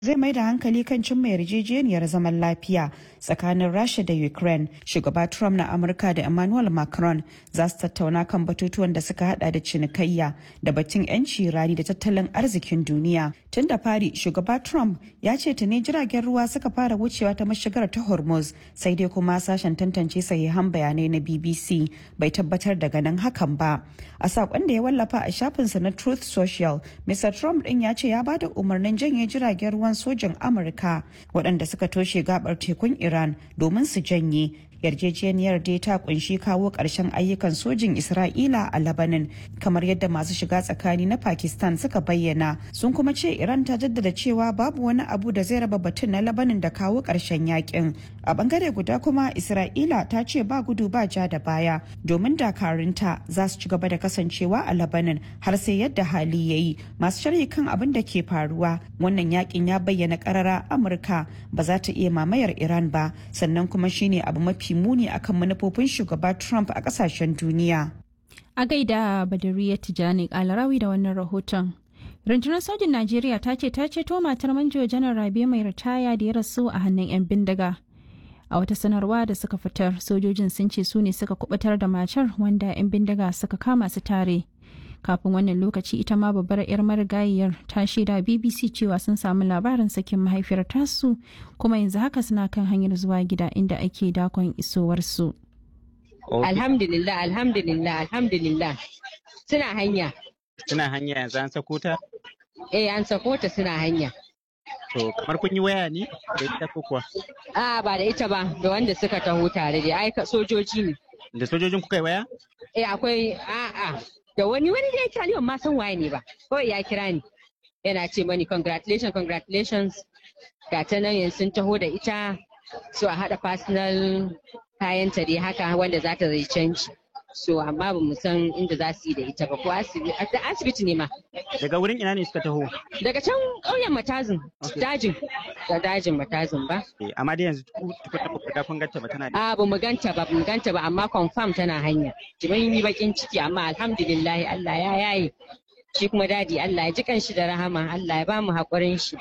zai mai da hankali kan cimma yarjejeniyar zaman lafiya tsakanin rasha da ukraine shugaba trump na amurka da emmanuel macron za su tattauna kan batutuwan da suka hada da cinikayya da batun 'yanci rani da tattalin arzikin duniya tun da fari shugaba trump ya ce tuni jiragen ruwa suka fara wucewa ta mashigar ta hormuz sai dai kuma sashen tantance sahihan bayanai na bbc bai tabbatar da ganin hakan ba a sakon da ya wallafa a shafinsa na truth social mr trump din ya ce ya bada umarnin janye jiragen ruwan sojin amurka waɗanda suka toshe gabar tekun iran domin su janye yarjejeniyar dai ta kunshi kawo ƙarshen ayyukan sojin isra'ila a labanin kamar yadda masu shiga tsakani na pakistan suka bayyana sun kuma ce iran ta jaddada cewa babu wani abu da zai raba batun na labanin da kawo ƙarshen yakin a bangare guda kuma isra'ila ta ce ba gudu ba ja da baya domin dakarunta za su ci gaba da kasancewa a labanin har sai yadda hali ya yi masu sharhi kan abin da ke faruwa wannan yakin ya bayyana karara amurka ba za ta iya mamayar iran ba sannan kuma shine abu mafi muni akan manufofin shugaba Trump a kasashen duniya. A gaida Badariya Tijani Kalarawi da wannan rahoton. Rundunar sojin Najeriya ta ce ta ceto matar manjo janar Rabe mai ritaya da ya rasu a hannun 'yan bindiga. A wata sanarwa da suka fitar, sojojin sun ce su ne suka kubutar da matar wanda 'yan bindiga suka kama su tare. Kafin wannan lokaci ita ma babbar 'yar marigayiyar ta shaida BBC cewa sun samu labarin sakin mahaifiyar tasu kuma yanzu haka suna kan hanyar zuwa gida inda ake dakon isowarsu. Alhamdulillah, alhamdulillah, alhamdulillah. Suna hanya. Suna hanya yanzu an sako ta? Eh, an sako ta suna hanya. To, kamar kun yi waya ne da ita ko kuwa? A ba da ita ba, da wanda suka taho tare da aika sojoji ne. Da sojojin kuka yi waya? Eh, akwai a'a. Da wani wani da Italiyan ma san waye ne ba. Kawai ya kira ni. Yana ce mani congratulations, congratulations. Ga ta nan yanzu sun taho da ita. So a haɗa personal kayanta dai haka wanda za ta zai canji. So amma ba mu san inda za su yi da ita ba ko asibiti ne ma. Daga wurin ina ne suka taho? Daga can ƙauyen matazin, dajin, da dajin matazin ba. Eh, amma dai yanzu tukunna ba kun ganta ba tana da. A ba mu ganta ba, mu ganta ba amma confirm tana hanya. Jimin yi bakin ciki amma alhamdulillah Allah ya yaye. Shi kuma dadi Allah ya ji kanshi da rahama, Allah ya ba mu haƙurin shi.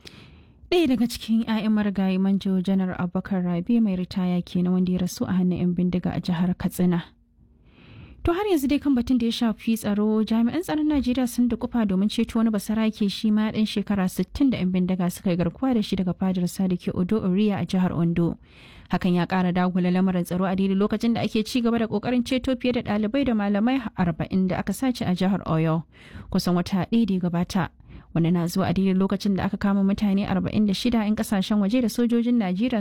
Ɗaya daga cikin 'ya'yan marigayi manjo janar Abubakar Rabi mai ritaya kenan wanda ya rasu a hannun 'yan bindiga a jihar Katsina. To har yanzu dai kan batun da ya shafi tsaro jami'an tsaron Najeriya sun dukufa domin ceto wani basarake shi ma ɗan shekara 60 da 'yan bindiga suka yi garkuwa da shi daga fadar da ke Odo Oriya a jihar Ondo. Hakan ya ƙara dagula lamarin tsaro a daidai lokacin da ake ci gaba da ƙoƙarin ceto fiye da ɗalibai da malamai 40 da aka sace a jihar Oyo kusan wata ɗaya da ya gabata. Wani na zuwa a daidai lokacin da aka kama mutane 46 'yan kasashen waje da sojojin Najeriya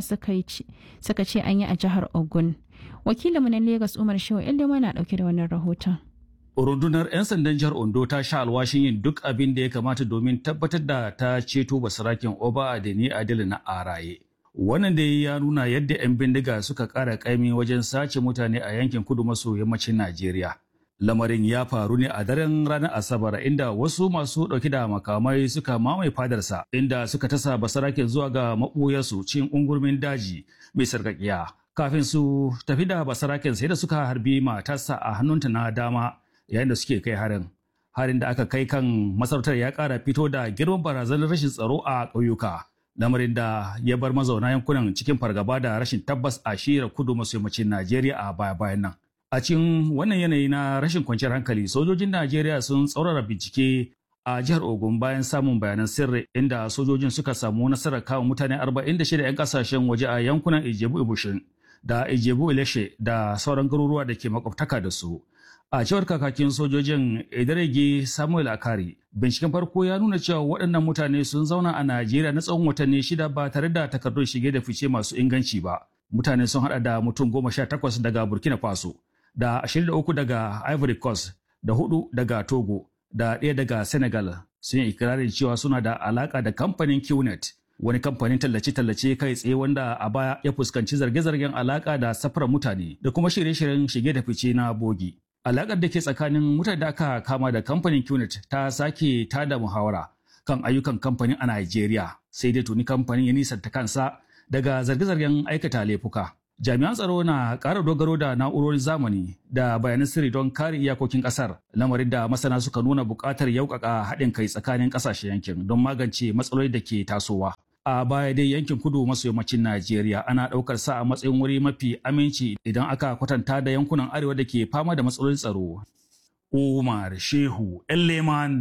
suka ce an yi a jihar Ogun. wakilinmu na Legas Umar Shehu Iliма na dauke da wannan rahoton. Rundunar 'yan sandan jihar Ondo ta sha alwashin yin duk abin da ya kamata domin tabbatar da ta ceto basarakin Oba Adeni Adil na Araye. Wannan da ya nuna yadda 'yan bindiga suka ƙara ƙaimi wajen sace mutane a yankin kudu maso yammacin Najeriya. Lamarin ya faru ne a daren ranar Asabar inda wasu masu ɗauki da makamai suka mamaye fadarsa inda suka tasa basarakin zuwa ga maɓuyarsu cin ungurmin daji mai sarƙaƙiya. kafin su tafi da basaraken sai da suka harbi matarsa a hannunta na dama yayin da suke kai harin harin da aka kai kan masarautar ya kara fito da girman barazanar rashin tsaro a ƙauyuka lamarin da ya bar mazauna yankunan cikin fargaba da rashin tabbas a shirar kudu maso yammacin najeriya a baya bayan nan a cikin wannan yanayi na rashin kwanciyar hankali sojojin najeriya sun tsaurara bincike a jihar Ogun bayan samun bayanan sirri inda sojojin suka samu nasarar kawo mutane 46 'yan kasashen waje a yankunan Ijebu Ibushin da Ijebu Ileshe da sauran garuruwa da ke makwabtaka da su. A cewar kakakin sojojin Idarege Samuel Akari, binciken farko ya nuna cewa waɗannan mutane sun zauna a Najeriya na tsawon watanni shida ba tare da takardun shige da fice masu inganci ba. Mutane sun haɗa da mutum goma sha takwas daga Burkina Faso, da ashirin da uku daga Ivory Coast, da hudu daga Togo, da ɗaya daga Senegal. Sun yi ikirarin cewa suna da alaƙa da kamfanin QNet, wani kamfanin tallace-tallace kai tsaye wanda a baya ya fuskanci zarge-zargen alaka da safarar mutane da kuma shirye-shiryen shige da fice na bogi. Alakar da ke tsakanin mutane da aka kama da kamfanin QNet ta sake tada muhawara kan ayyukan kamfanin a Najeriya sai dai tuni kamfanin ya nisanta kansa daga zarge-zargen aikata laifuka. Jami'an tsaro na ƙara dogaro da na'urorin zamani da bayanan sirri don kare iyakokin ƙasar, lamarin da masana suka nuna buƙatar yaukaka haɗin kai tsakanin ƙasashen yankin don magance matsaloli da ke tasowa. A baya dai yankin kudu maso yammacin Najeriya ana ɗaukar sa a matsayin wuri mafi aminci idan aka kwatanta da yankunan arewa da ke fama da matsalolin tsaro. Umar Shehu Elleman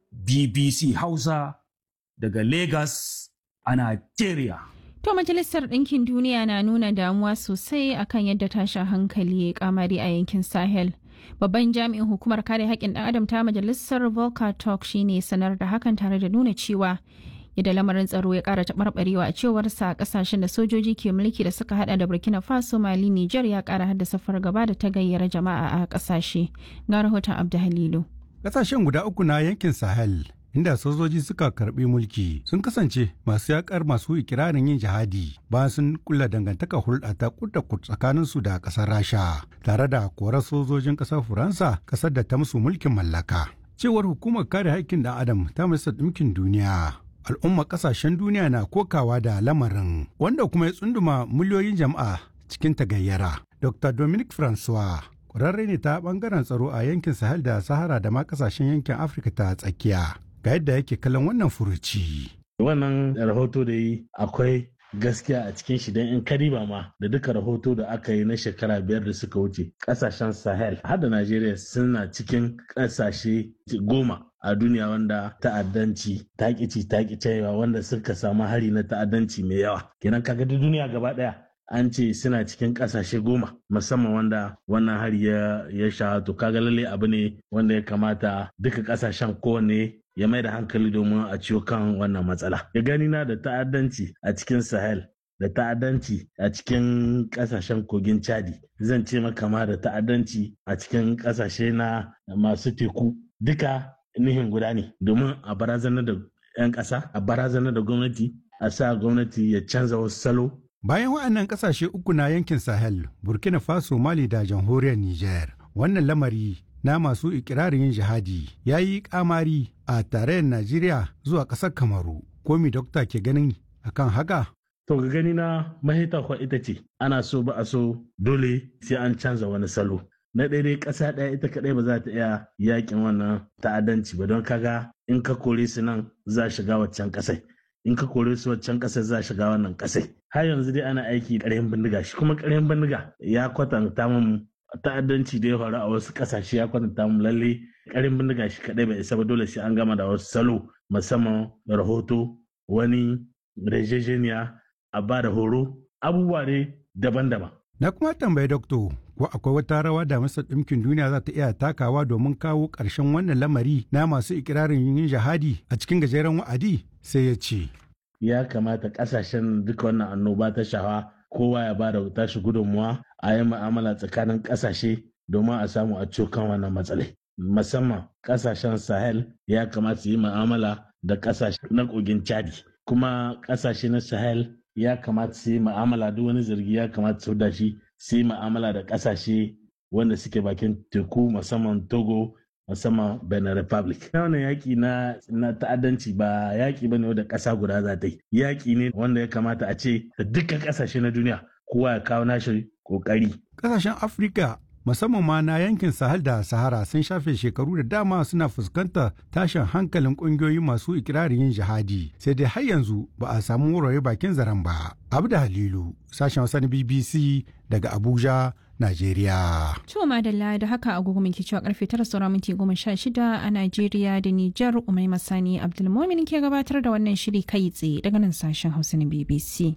BBC Hausa daga Lagos a Najeriya. To Majalisar Ɗinkin Duniya na nuna damuwa sosai akan yadda tashin hankali ya kamari a yankin Sahel. Babban jami'in hukumar kare haƙƙin ɗan adam ta Majalisar Volker Turk shine sanar da hakan tare da nuna cewa yadda lamarin tsaro ya ƙara taɓarɓarewa a cewarsa ƙasashen da sojoji ke mulki da suka hada da Burkina Faso, Mali, Nijar ya ƙara haddasa fargaba da ta gayyara jama'a a ƙasashe. Ga rahoton Abdu Halilu. Ƙasashen guda uku na yankin Sahel inda sojoji suka karbi mulki sun kasance masu yakar masu ikirarin yin jihadi bayan sun kulla dangantaka hulɗa ta kudda tsakanin su da ƙasar rasha tare da korar sojojin ƙasar faransa ƙasar da ta musu mulkin mallaka cewar hukumar kare haƙƙin ɗan adam ta majalisar ɗinkin duniya al'umma ƙasashen duniya na kokawa da lamarin wanda kuma ya tsunduma miliyoyin jama'a cikin tagayyara dr dominic francois ƙwararre ne ta ɓangaren tsaro a yankin sahel da sahara da ma ƙasashen yankin afirka ta tsakiya ga yadda yake kallon wannan furuci. Wannan rahoto da yi akwai gaskiya a cikin shi don in kariba ma da duka rahoto da aka yi na shekara biyar da suka wuce kasashen sahel har da najeriya suna cikin kasashe goma a duniya wanda ta'addanci takici takicewa wanda suka samu hari na ta'addanci mai yawa kenan kaga duniya gaba daya an ce suna cikin kasashe goma musamman wanda wannan hari ya ya sha to kaga lalle abu ne wanda ya kamata duka kasashen kowanne ya mai da hankali domin a ciwo kan wannan matsala ya gani na da ta'addanci a cikin sahel da ta'addanci a cikin kasashen kogin chadi zan ce maka ma da ta'addanci a cikin kasashe na masu teku duka nihin guda ne domin a barazanar da 'yan ƙasa a barazanar da gwamnati a sa gwamnati ya canza wasu salo Bayan waɗannan ƙasashe uku na yankin Sahel, Burkina Faso, Mali da jamhuriyar Nijar, wannan lamari na masu ikirarin yin jihadi ya yi kamari a tarayyar Najeriya zuwa ƙasar Kamaru. Komi dokta ke ganin akan haka? To ga gani na mahita kwa ita ce, ana so ba a so dole sai an canza wani salo. Na ɗaya dai ƙasa ɗaya ita kaɗai ba za ta iya yakin wannan ta'addanci ba don kaga in ka kore su nan za shiga waccan ƙasai. in ka kore su waccan ƙasar za shiga wannan ƙasai har yanzu dai ana aiki ƙaryan bindiga shi kuma ƙaryan bindiga ya kwatanta mun ta'addanci da ya faru a wasu ƙasashe ya kwatanta mun lalle ƙaryan bindiga shi kaɗai bai isa ba dole sai an gama da wasu salo musamman rahoto wani rejejeniya a ba da horo abubuwa ne daban-daban Na kuma tambayi dokto ko akwai wata rawa da Masar Ɗinkin Duniya za ta iya takawa domin kawo ƙarshen wannan lamari na masu ikirarin yin jihadi a cikin gajeren wa'adi sai ya ce. Ya kamata ƙasashen duka wannan annoba ta shawa kowa ya bada tashi gudunmuwa a yi mu'amala tsakanin ƙasashe domin a samu a cokan wannan matsalai. Musamman ƙasashen Sahel ya kamata su yi mu'amala da ƙasashe na kogin Chadi. Kuma ƙasashe na Sahel ya kamata su yi ma'amala duk wani zargi ya kamata su da shi su yi ma'amala da kasashe wanda suke bakin teku musamman togo musamman benin republic wannan yaƙi na, na ta'addanci ba yaƙi ba ne da ƙasa guda za ta yi yaƙi ne wanda ya kamata a ce da dukkan ƙasashe na duniya kowa ya kawo nashi ƙoƙari Ƙasashen Afirka musamman ma na yankin Sahel da Sahara sun shafe shekaru da dama suna fuskantar tashin hankalin ƙungiyoyi masu ikirarin yin jihadi sai dai har yanzu ba a samu wurare bakin zaren ba. Abda Halilu, sashen Hausa na BBC daga Abuja, Najeriya. To madalla da haka agogo minti cewa karfe tara sauran minti goma sha shida a Najeriya da Nijar Umai Masani Abdulmomin ke gabatar da wannan shiri kai tsaye daga nan sashen Hausa na BBC.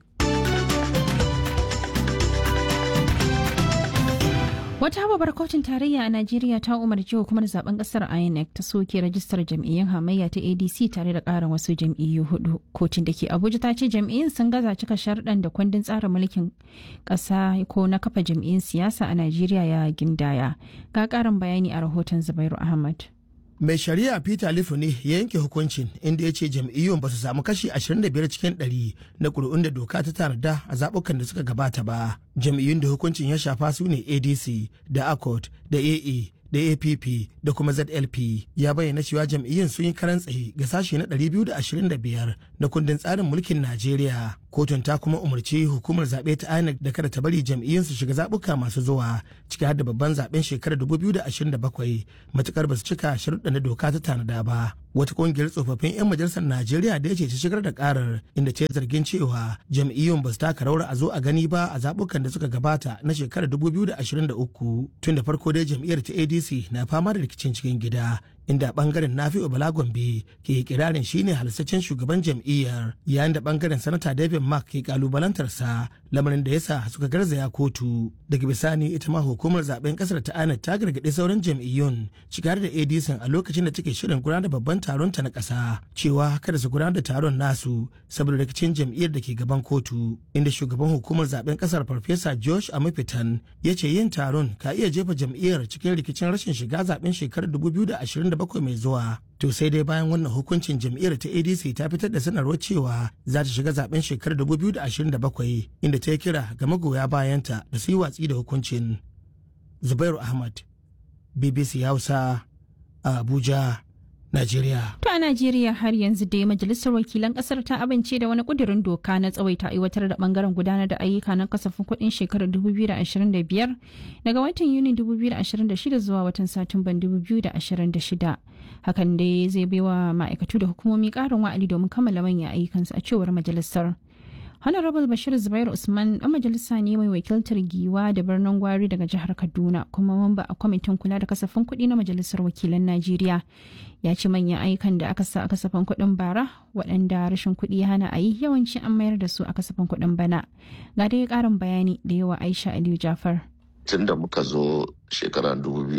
Wata babbar kotun tarayya a Najeriya ta umarci hukumar zaben kasar INEC ta soke rajistar jam'iyyun hamayya ta ADC tare da ƙarin wasu jam'iyyu hudu. Kotun da ke Abuja ta ce jam'iyyun sun gaza cika sharɗan da kundin tsarin mulkin ƙasa ko na kafa jam'iyyun siyasa a Najeriya ya gindaya. Ga ƙarin bayani a rahoton Zubairu Ahmad. mai shari'a peter lifu ne ya yanke hukuncin inda ya ce jam'iyyun ba su samu kashi 25 cikin 100 na ƙuri'un da doka ta tanada a zaɓukan da suka gabata ba jam'iyyun da hukuncin ya shafa su ne adc da accord da aa da app da kuma zlp ya bayyana cewa jam'iyyun sun yi karan tsaye ga sashe na 225 na kundin tsarin mulkin najeriya kotun ta kuma umarci hukumar zaɓe ta inec da kada ta bari jam'iyyun su shiga zaɓuka masu zuwa ciki har da babban zaɓen shekarar 2027 matukar ba su cika sharuɗan da doka ta tanada ba wata kungiyar tsofaffin 'yan majalisar najeriya da ya ce ta shigar da karar inda ta yi zargin cewa jam'iyyun ba su taka rawar a zo a gani ba a zaɓukan da suka gabata na shekarar 2023 tun da farko dai jam'iyyar ta adc na fama da rikicin cikin gida inda bangaren nafi'u bala gombe ke kirarin shine halittaccen shugaban jam'iyyar yayin da bangaren sanata david mark ke kalubalantarsa lamarin da yasa suka garzaya kotu daga bisani ita ma hukumar zaben kasar ta ana ta gargaɗi sauran jam'iyyun cikar da adc a lokacin da take shirin gudanar da babban taron ta na ƙasa cewa kada su gudanar da taron nasu saboda rikicin jam'iyyar da ke gaban kotu inda shugaban hukumar zaben kasar farfesa josh amafitan ya ce yin taron ka iya jefa jam'iyyar cikin rikicin rashin shiga zaben shekarar 2027 mai zuwa to sai dai bayan wannan hukuncin jam'iyyar ta adc ta fitar da sanarwar cewa za ta shiga zaben shekarar 2027 inda ta yi kira ga magoya bayanta da su yi watsi da hukuncin zubairu ahmad bbc hausa a abuja Najeriya. To a Najeriya har yanzu dai majalisar wakilan kasar ta amince da wani kudirin doka na tsawaita aiwatar da bangaren gudanar da ayyuka na kasafin kuɗin shekarar 2025 daga watan Yuni 2026 zuwa watan Satumban 2026. Hakan dai zai baiwa ma'aikatu da hukumomi ƙarin wa'adi domin kammala manyan ayyukansu a cewar majalisar. Honorable Bashir Zubair Usman ɗan majalisa ne mai wakiltar giwa da birnin gwari daga jihar Kaduna kuma mamba a kwamitin kula da kasafin kuɗi na majalisar wakilan Najeriya. Ya ce manyan ayyukan da aka sa a kasafin kuɗin bara waɗanda rashin kuɗi ya hana a yi yawanci an mayar da su a kasafin kuɗin bana. Ga dai ƙarin bayani da yawa Aisha Aliyu Jafar. tun da muka zo shekarar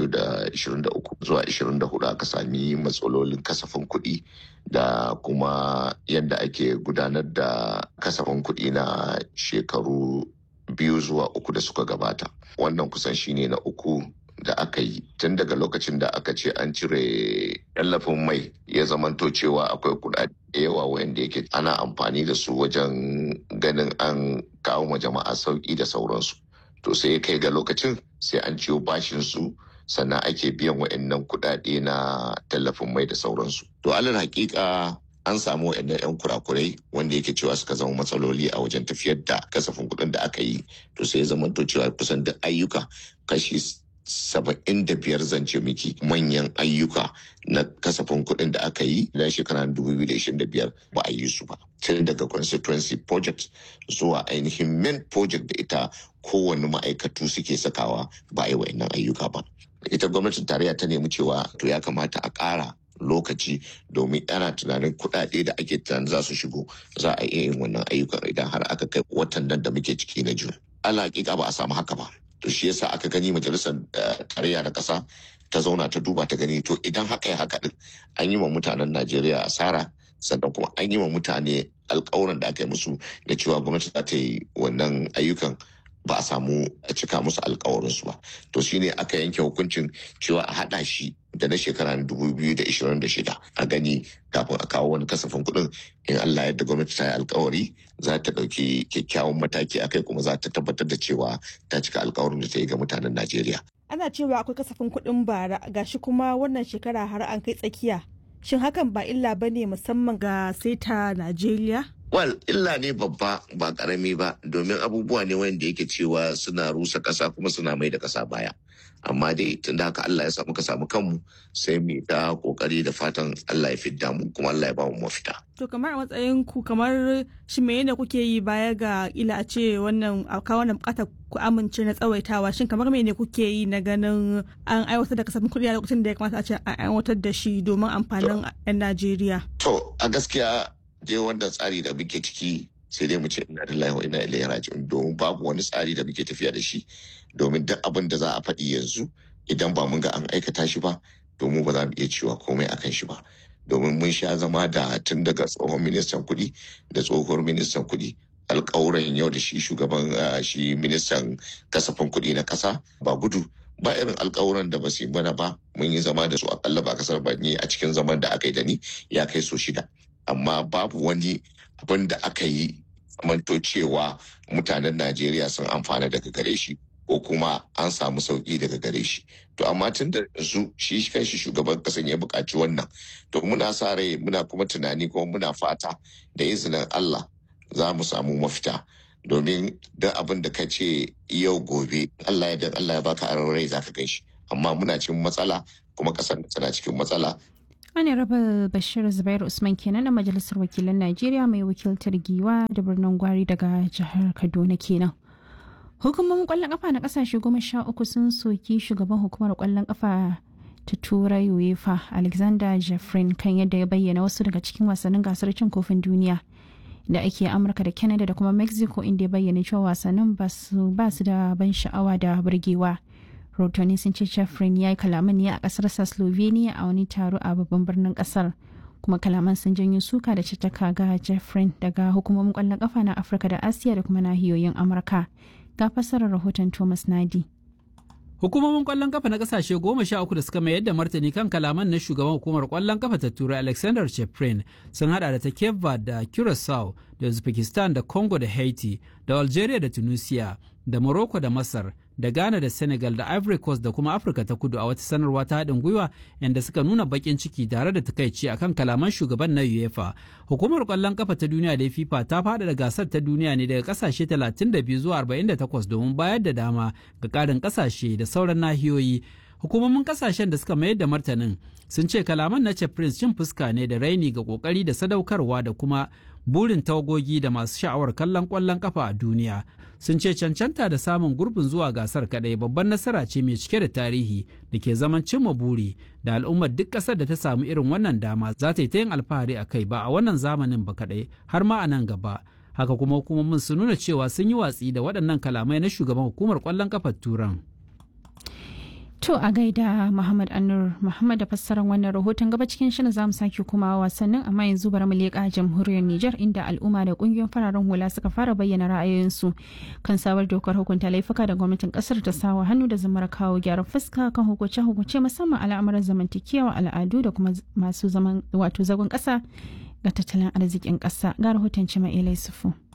2023 zuwa 24 aka sami matsalolin kasafin kuɗi da kuma yadda ake gudanar da kasafin kuɗi na shekaru biyu zuwa uku da suka gabata wannan kusan shine na uku da aka yi tun daga lokacin da aka ce an cire tallafin mai ya zamanto cewa akwai kuɗaɗe da yawa wanda yake ana amfani da su wajen ganin an kawo ma jama'a sauƙi da sauransu to sai kai ga lokacin sai an ciyo bashin su sannan ake biyan wa'annan kuɗaɗe na tallafin mai da sauransu to alal hakika an samu wa'annan 'yan kurakurai wanda yake cewa suka zama matsaloli a wajen tafiyar da kasafin kuɗin da aka yi to sai zama to cewa kusan duk ayyuka kashi saba'in da biyar zance miki manyan ayyuka na kasafin kuɗin da aka yi na shekara 2025 ba a yi su ba tun daga constituency project zuwa ainihin main project da ita kowane ma'aikatu suke sakawa ba a yi wa'annan ayyuka ba ita gwamnatin tarayya ta nemi cewa to ya kamata a ƙara lokaci domin ana tunanin kuɗaɗe da ake tunanin za su shigo za a iya yin wannan ayyukan idan har aka kai watan nan da muke ciki na juna ala hakika ba a samu haka ba to shi yasa aka gani majalisar tarayya na ƙasa ta zauna ta duba ta gani to idan haka ya haka din an yi wa mutanen najeriya asara sannan kuma an yi wa mutane alkawuran da aka yi musu da cewa gwamnati za ta yi wannan ayyukan ba a samu a cika musu alkawarinsu ba to shine aka yanke hukuncin cewa a haɗa shi da na shekara 2026 a gani kafin a kawo wani kasafin kuɗin in Allah yadda gwamnati ta yi alkawari za ta ɗauki kyakkyawan mataki a kai kuma za ta tabbatar da cewa ta cika alkawarin da ta yi ga mutanen Najeriya. Ana cewa akwai kasafin kuɗin bara gashi kuma wannan shekara har an kai tsakiya. Shin hakan ba illa ba ne musamman ga saita Najeriya? Wal illa ne babba ba karami ba domin abubuwa ne wanda yake cewa suna rusa ƙasa kuma suna mai da ƙasa baya. Amma dai tun da haka Allah ya samu ka samu kanmu sai mu ta kokari da fatan Allah ya fidda mu kuma Allah ya ba mu mafita. To kamar a matsayin ku kamar shi me ne kuke yi baya ga ila a ce wannan a wannan bukatar ku amince na tsawaitawa shin kamar me ne kuke yi na ganin an aiwatar da kasafin kuɗi a lokacin da ya kamata a ce an aiwatar da shi domin amfanin 'yan Najeriya. To a gaskiya dai wannan tsari da muke ciki sai dai mu ce ina lillahi wa ina ilaihi raji'un domin babu wani tsari da muke tafiya da shi domin duk abin da za a faɗi yanzu idan ba mun ga an aikata shi ba domin ba za mu iya cewa komai akan shi ba domin mun sha zama da tun daga tsohon ministan kuɗi da tsohuwar ministan kuɗi alƙawuran yau da shi shugaban shi ministan kasafin kuɗi na ƙasa ba gudu ba irin alkawuran da ba su yi mana ba mun yi zama da su akalla ba kasar ba ni a cikin zaman da aka yi da ni ya kai so shida amma babu wani abin da aka yi manto cewa mutanen najeriya sun amfana daga gare shi ko kuma an samu sauki daga gare shi to amma tun da yanzu shi kanshi shugaban kasan ya buƙaci wannan to muna sa rai muna kuma tunani kuma muna fata da izinin allah za mu samu mafita domin duk abin da ka ce yau gobe Allah ya Allah ya baka aron rai zaka gan shi amma muna cikin matsala kuma kasar tana cikin matsala Honorable Bashir Zubairu Usman kenan na Majalisar Wakilan Najeriya mai wakiltar Giwa da birnin Gwari daga jihar Kaduna kenan. Hukumomin kwallon kafa na kasashe goma sha uku sun soki shugaban hukumar kwallon kafa ta turai UEFA Alexander Jeffrin kan yadda ya bayyana wasu daga cikin wasannin gasar cin kofin duniya da ake Amurka da Canada da kuma Mexico inda ya bayyana cewa wasannin ba su da ban sha'awa da burgewa. Rotoni sun ce Jeffrin ya yi kalaman ne a kasarsa Slovenia a wani taro a babban birnin kasar. kuma kalaman sun janyo suka da caccaka ga Jeffrin daga hukumomin kwallon kafa na Afirka da Asiya da kuma nahiyoyin Amurka. Ga fassarar rahoton Thomas Nadi. Hukumomin kwallon kafa na kasashe goma sha uku da suka mayar da martani kan kalaman na shugaban hukumar kwallon kafa ta turai Alexander Cheprin sun hada da ta Cape da Curacao da Uzbekistan da Congo da Haiti da Algeria da Tunisia da Morocco da Masar da Ghana da Senegal da Ivory Coast da kuma Afirka ta kudu a wata sanarwa ta haɗin gwiwa inda suka nuna baƙin ciki tare da takaici akan kalaman shugaban na UEFA. Hukumar ƙwallon kafa ta duniya da FIFA ta faɗaɗa gasar ta duniya ne daga ƙasashe 32 zuwa 48 domin bayar da dama ga ƙarin ƙasashe da sauran nahiyoyi. Hukumomin ƙasashen da suka mayar da martanin sun ce kalaman na Prince cin fuska ne da raini ga ƙoƙari da sadaukarwa da kuma burin tawagogi da masu sha'awar kallon ƙwallon kafa a duniya sun ce cancanta da samun gurbin zuwa gasar kadai babban nasara ce mai cike da tarihi da ke zaman cimma buri da al'ummar duk ƙasar da ta samu irin wannan dama za ta yi ta yin alfahari a kai ba a wannan zamanin ba kadai har ma a nan gaba haka kuma hukumomin sun nuna cewa sun yi watsi da waɗannan kalamai na shugaban hukumar ƙwallon kafar turan To a gaida Muhammad Anur Muhammad da fassarar wannan rahoton gaba cikin shirin zamu sake kuma wasannin amma yanzu bari mu leƙa jamhuriyar Nijar inda al'umma da kungiyoyin fararen hula suka fara bayyana ra'ayoyinsu kan sabar dokar hukunta laifuka da gwamnatin kasar ta sawa hannu da zamar kawo gyaran fuska kan hukunce-hukunce musamman al'amuran zamantakewa al'adu da kuma masu zaman wato zagon ƙasa ga tattalin arzikin ƙasa ga rahoton Cima Elai Sufu.